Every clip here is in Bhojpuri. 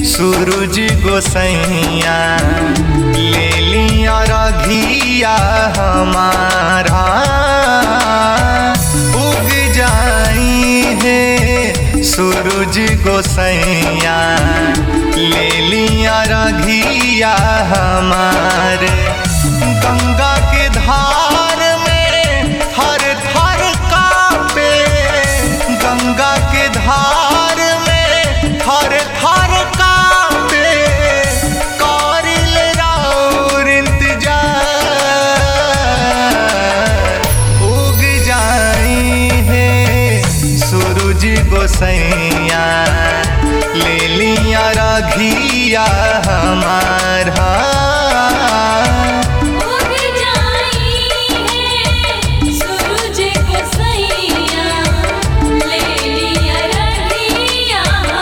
सूरज गोसैया ले लिया रघिया हमारा उग जाई है सूरज गोसैया ले लिया रघिया हमारे गंगा के धार में हर थर कापे गंगा के धार में हर थर कापे कारिल राउर इंतजार उग जाई है सूरज गोसैया ले लिया रघिया हमारा उग जाई है सूरज गोसैया ले लिया रहिया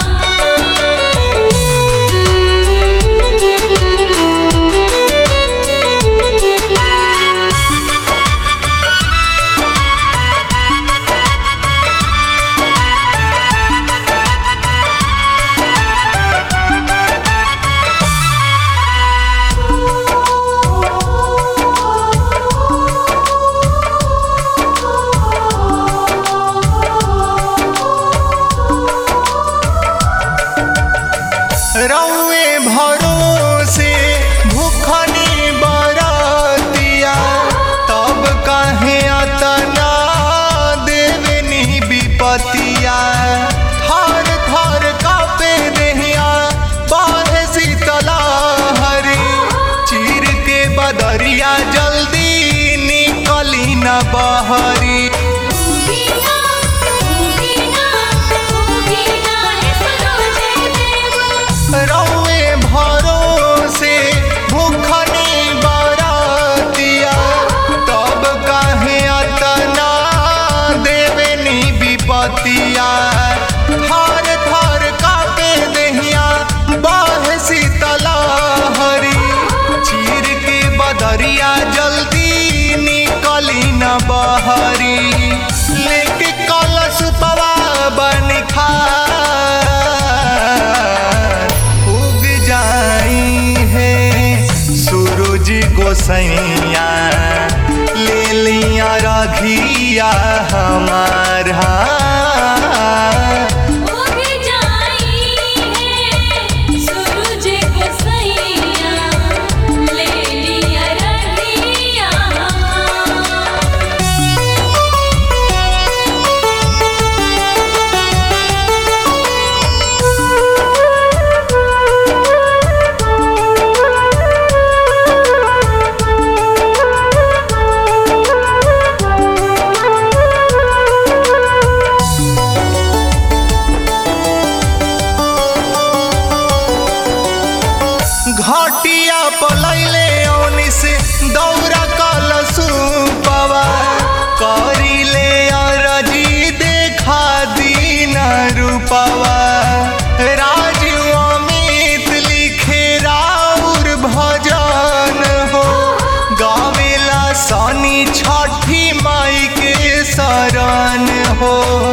रौए भरोसे भूखनी बरतिया तब कहे अतना देवनी विपतिया थर थर कापे देहिया बाहे शीतला हरी चीर के बदरिया जल्दी निकली न बहरी उगीना उगीना उगीना है सूरज देव रौए भरोसे भूखनी बरतिया तब कहे अतना देवनी विपतिया थर थर कापे देहिया बाह शीतला हरी चीर के बदरिया जल्दी निकली न बहरी लेके कलश पवा बन उग जाई है सूरज गोसैया ले लिया रघिया हमारा उग जाई है सूरज गोसैया ले लिया रहिया घाटिया पलैले औनी से दौरा कलसु पवा करिले अरजी देखा दीन रूपवा राजू अमित लिखे राउर भजन हो गावेला सनी छठी माई के शरण हो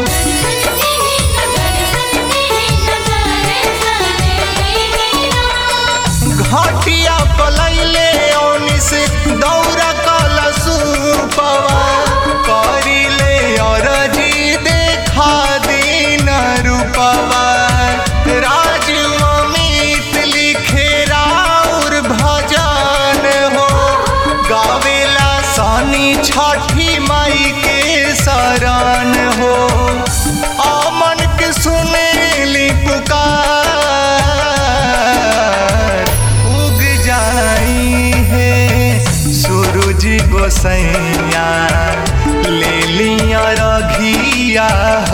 घाटिया पलैले औनी से दौरा कलसु पवा करिले अरजी देखा दीन रूपवा राजू अमित लिखे राउर भजन हो गावेला सनी छठी माई के शरण हो अमन के सुनेली पुकार उग जाई है सूरज गोसैया ले लिया रघिया